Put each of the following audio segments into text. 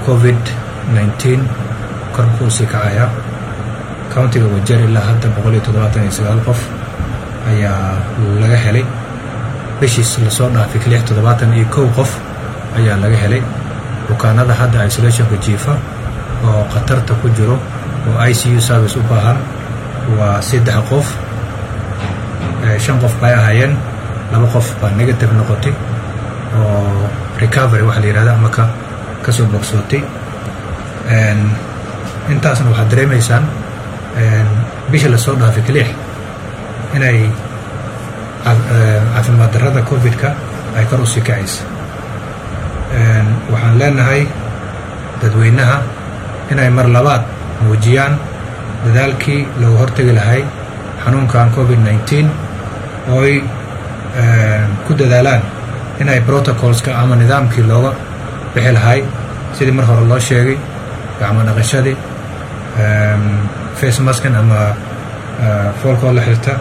covid nneteen kor buu usii kacayaa countiga wajeer ilaa hadda boqol iyo toddobaatan iyo sagaal qof ayaa laga helay bishiis lasoo dhaafay lix toddobaatan iyo kow qof ayaa laga helay bukaanada hadda isolationka jiifa oo khatarta ku jiro oo i c u service u baahan waa saddex qof shan qof bay ahaayeen laba qof baa negative noqotay oo recovery waxaa la yihahda ama ka kasoo bogsootay intaasna waxaad dareemaysaan bisha lasoo dhaafay kalix inay caafimaad darrada covid-ka ay kor usii kacaysa waxaan leenahay dadweynaha inay mar labaad muujiyaan dadaalkii looga hortegi lahay xanuunkan covid nneteen ooy ku dadaalaan inay protocolska ama nidaamkii looga bixi lahay sidii mar hore loo sheegay gacmo dhaqashadii face maskan ama foolkoo la xirta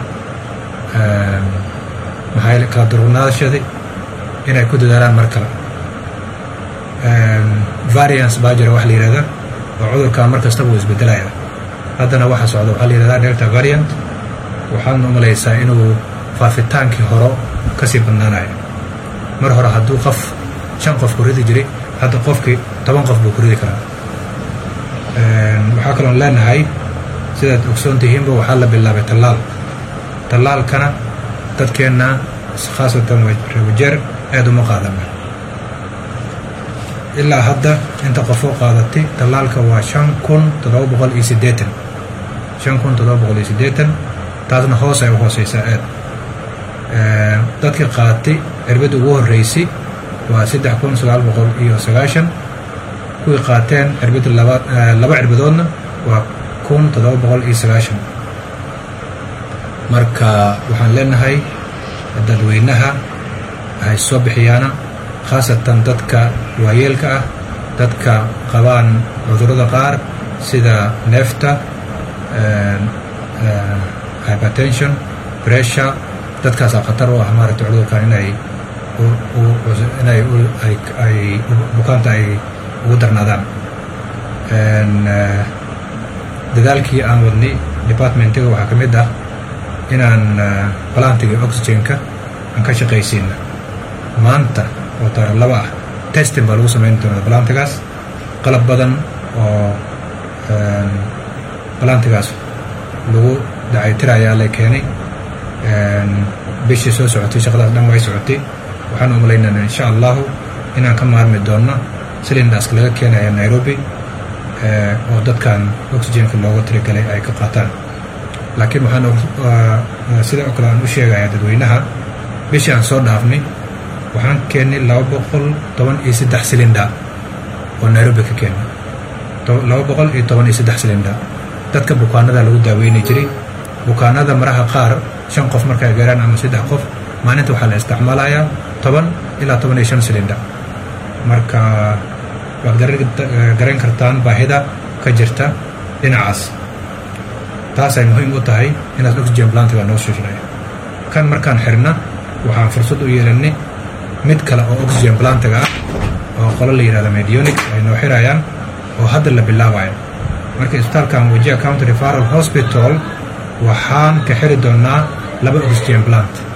maxaa kala durugnaadashadii inay ku dadaalaan mar kale variance baa jira waxa la yihahda oo cudurkan mar kastaba uu isbedelaya haddana waxa socda waxaa la yihahda delta variant waxaadna u malaysaa inuu faafitaankii horo kasii badnaanayo mar hore hadduu qof shan qof ku ridi jiray hadda qofkii toban qof buu ku ridi karaa waxaa kaloon leenahay sidaad ogsoon tihiinba waxaa la bilaabay tallaal tallaalkana dadkeenna khaasatan rewajeer aad uma qaadana ilaa hadda inta qofoo qaadatay tallaalka waa shan kun toddoba boqol iyo siddeetan shan kun toddoba boqol iyo siddeetan taasna hoos ay u hooseysaa aad dadkii qaatay cirbadda ugu horreysay waa saddex kun sagaal boqol iyo sagaashan kuwii qaateen cirbadda laba laba cirbadoodna waa kun toddoba boqol iyo sagaashan marka waxaan leenahay dadweynaha ay soo bixiyaana khaasatan dadka waayeelka ah dadka qabaan cudurrada qaar sida neefta hypertension pressure dadkaasaa khatar u ah maaragtay cudurkan inay inay ay bukaanta ay ugu darnaadaan dadaalkii aan wadnay departmentiga waxaa ka mid ah inaan balantiga oxygenka aan ka shaqaysiina maanta oo taara laba ah testing baa lagu samayn doonaa balantigaas qalab badan oo balantigaas lagu dacaytira ayaa la keenay bishii soo socotay shaqadaas dhan way socotay waxaan umalaynana insha allahu inaan ka maarmi doonno silindaska laga keenaya nairobi oo dadkan oxygenka looga tirigalay ay ka qaataan laakiin waxaan sida oo kale aan u sheegayaa dadweynaha bishii aan soo dhaafnay waxaan keennay laba boqol toban iyo saddex silinda oo nairobi ka keennay laba boqol iyo toban iyo saddex silinda dadka bukaanada lagu daaweynay jiray bukaanada maraha qaar shan qof markay gaaraan ama saddex qof maalinta waxaa la isticmaalayaa toban ilaa toban iyo shan silinda marka waad garan kartaan baahida ka jirta dhinacaas taasay muhiim u tahay inaad oxygen plantiga noo shushnay kan markaan xirna waxaan fursad u yeelanay mid kale oo oxygen plantiga ah oo qolo la yihahda medionic ay noo xirayaan oo hadda la bilaabayo marka isbitaalkan wajia county referal hospital waxaan ka xiri doonaa laba oxygen plant